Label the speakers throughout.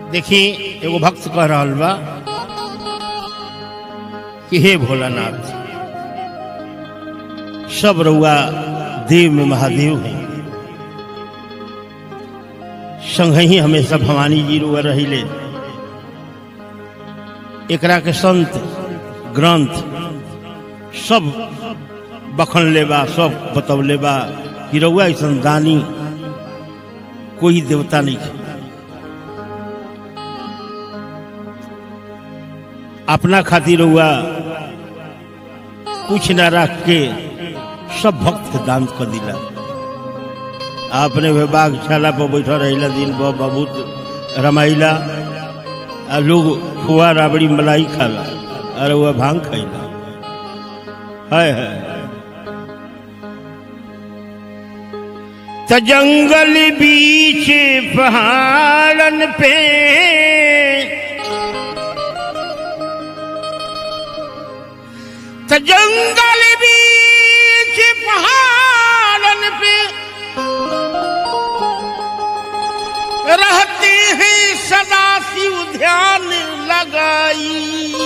Speaker 1: देखी एगो भक्त कह रहल बा कि हे भोलानाथ सब रउआ देव में महादेव हैं संग ही हमेशा भवानी जी रुआ रहिले एकरा के संत ग्रंथ सब बखन लेबा सब बतौले बा कि रउआ ऐसा दानी कोई देवता नहीं है अपना खातिर हुआ कुछ न रख के सब भक्त के दान कर दिला आपने वे बागशाला पर बैठा रहिला दिन भर बहुत रमाइला आ लोग खुआ राबड़ी मलाई खाला अरे वह भांग खाइला है है त जंगल बीच पहाड़न पे त जंगल बीच पहाड़न पे रहते हैं सदा शिव ध्यान लगाई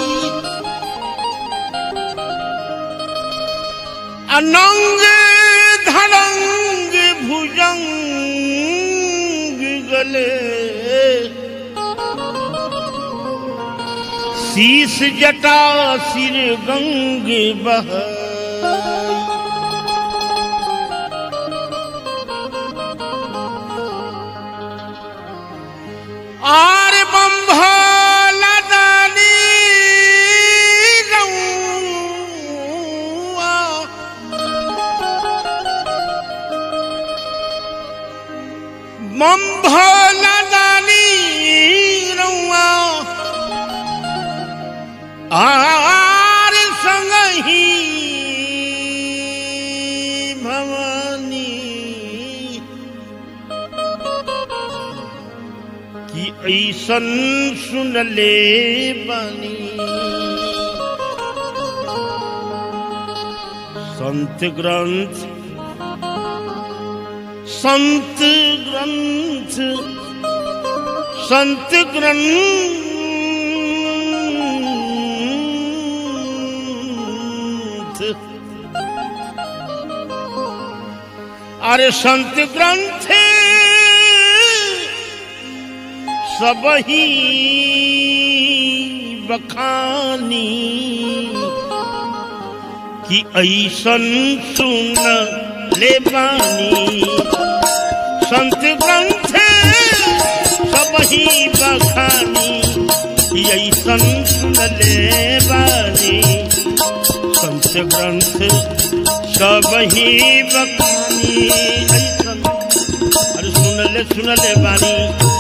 Speaker 1: अनंग धड़ंग भुजंग गले शीस जटा सिर गंग बह आर बम्भला दानी रउआ बम्भला दानी रउआ आर संगही भवानी कि ऐसन सुनले बानी संत ग्रंथ संत ग्रंथ संत ग्रंथ अरे संत ग्रंथ सब ही बखानी कि ऐसन सुन ले बानी संत ग्रंथ सब ही बखानी कि ऐसन सुन ले बानी संत ग्रंथ सब ही बखानी ऐसन अरे सुन ले सुन ले बानी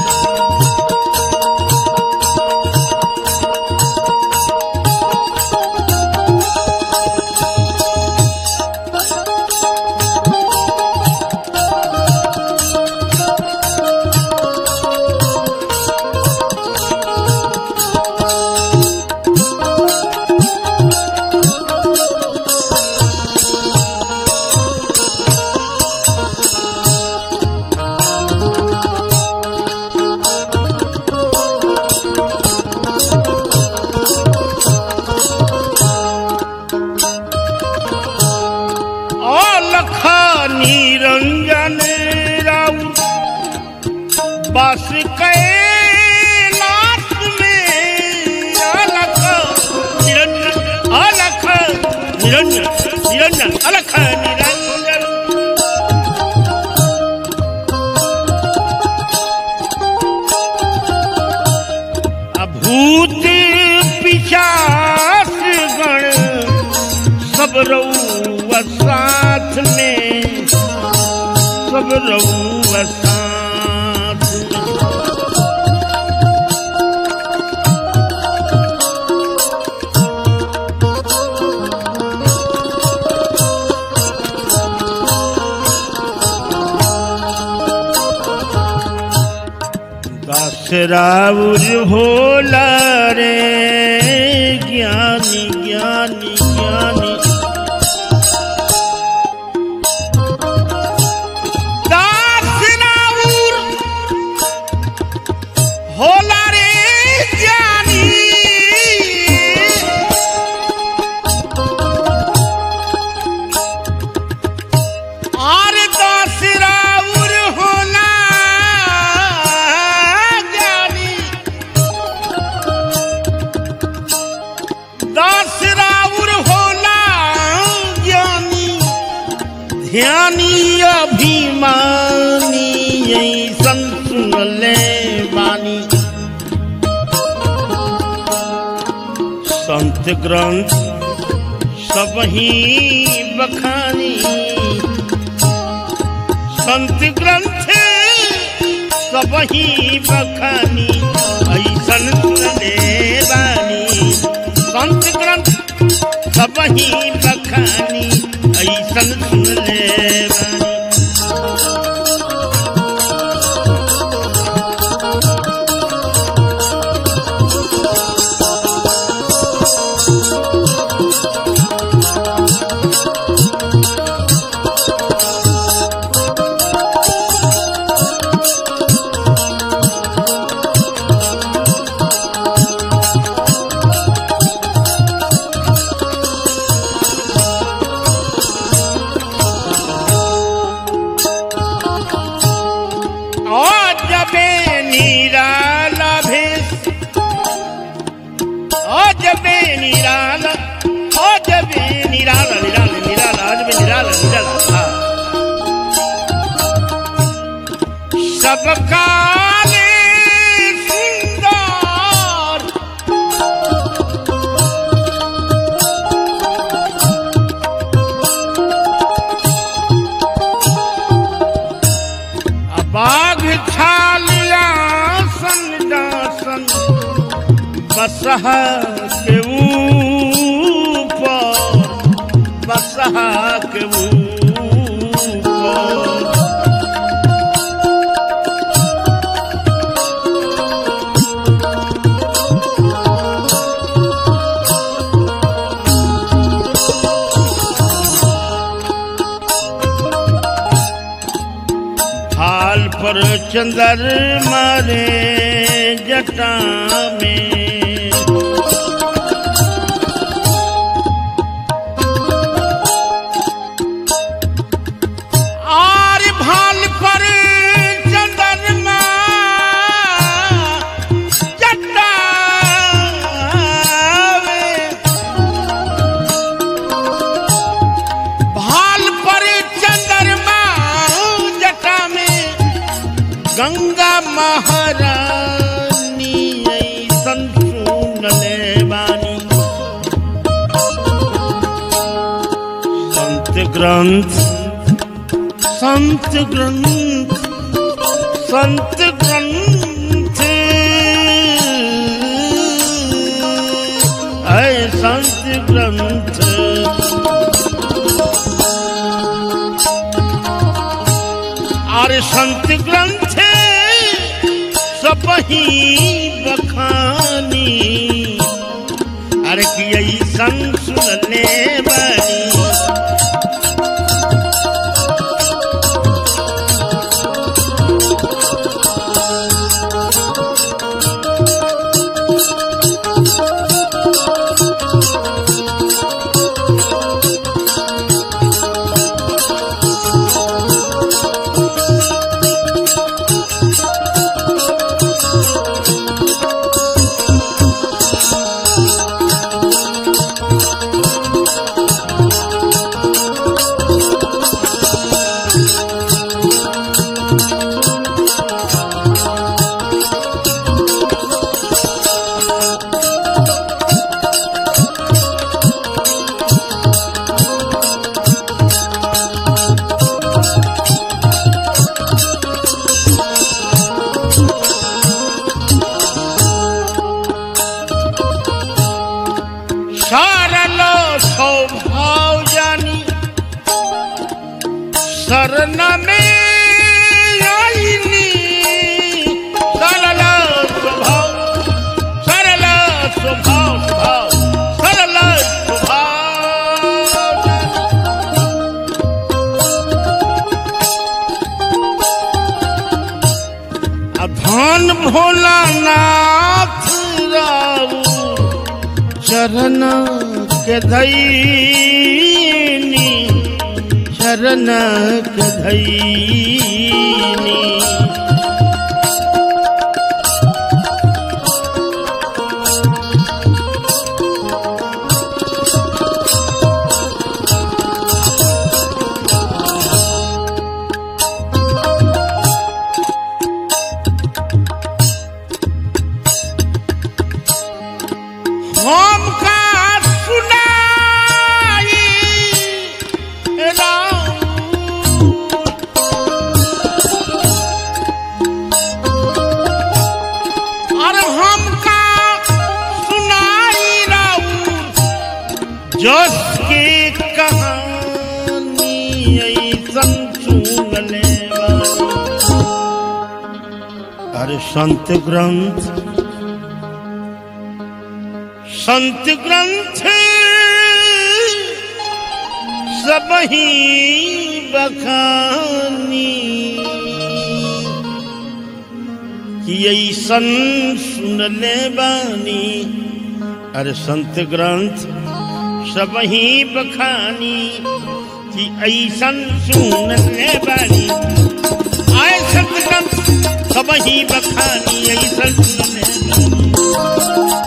Speaker 1: अलख निरंजन राउ बस कैलाश में अलख निरंजन अलख निरंजन निरंजन अलख निरंजन अभूत पिशाच गण सब रउआ साथ में सब रउआ साथ में दासराउर भोला रे ज्ञानी ज्ञानी ज्ञानी दासराउर भोला रे ध्यानी अभिमानी ऐसन सुनले बानी संत ग्रंथ सब ही बखानी संत ग्रंथ सब ही बखानी ऐसन सुनले बानी संत ग्रंथ सब ही बखानी ऐसन सुनले बानी अजबे निराला भेष अजबे निराला अजबे निराला निराला निराला अजबे निराला निराला हाँ। सबका ले सुंदर बाघ छालिया सन दासन बसह के ऊपर बसह के ऊपर हाल पर चंदर मारे जटा में आर भाल पर चंदरमा जटावे भाल पर चंद्रमा जटा में गंगा महारानी ऐसन सुनले बानी संत ग्रंथ संत ग्रंथ संत ग्रंथ ऐ संत ग्रंथ और संत ग्रंथ सब ही बखानी अरे कि ऐसन सुनले बानी सरल स्वभाव जानी शरण में आईनी सरल स्वभाव सरल स्वभाव स्वभाव सरल स्वभाव जानी। आ धन भोलानाथ राऊ चरण के धैनी चरण के धैनी अरे संत ग्रंथ संत ग्रंथ सब ही बखानी कि ऐसन सुन ले बानी अरे संत ग्रंथ सब ही बखानी कि ऐसन सुन ले बानी आए संत ग्रंथ सब ही बखानी ऐसन सुन ले बानी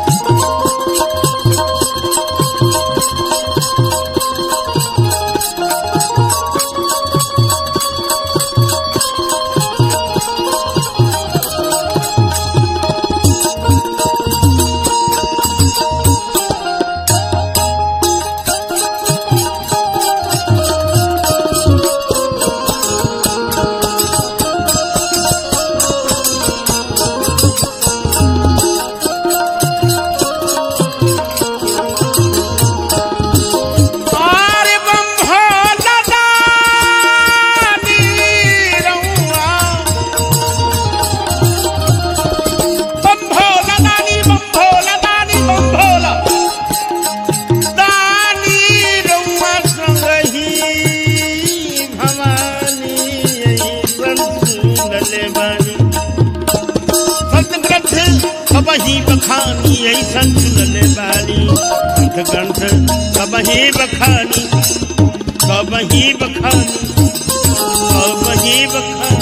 Speaker 1: आरे बम भोला दानी रउआ। बम भोला दानी, बम भोला दानी, बम भोला दानी रउआ संगहि भवानी अइसन सुनले बानी। संत ग्रंथ सबही बखानी ऐसन सुनले बानी संत ग्रंथ सबही बखानी सबही बखानी सबही बखानी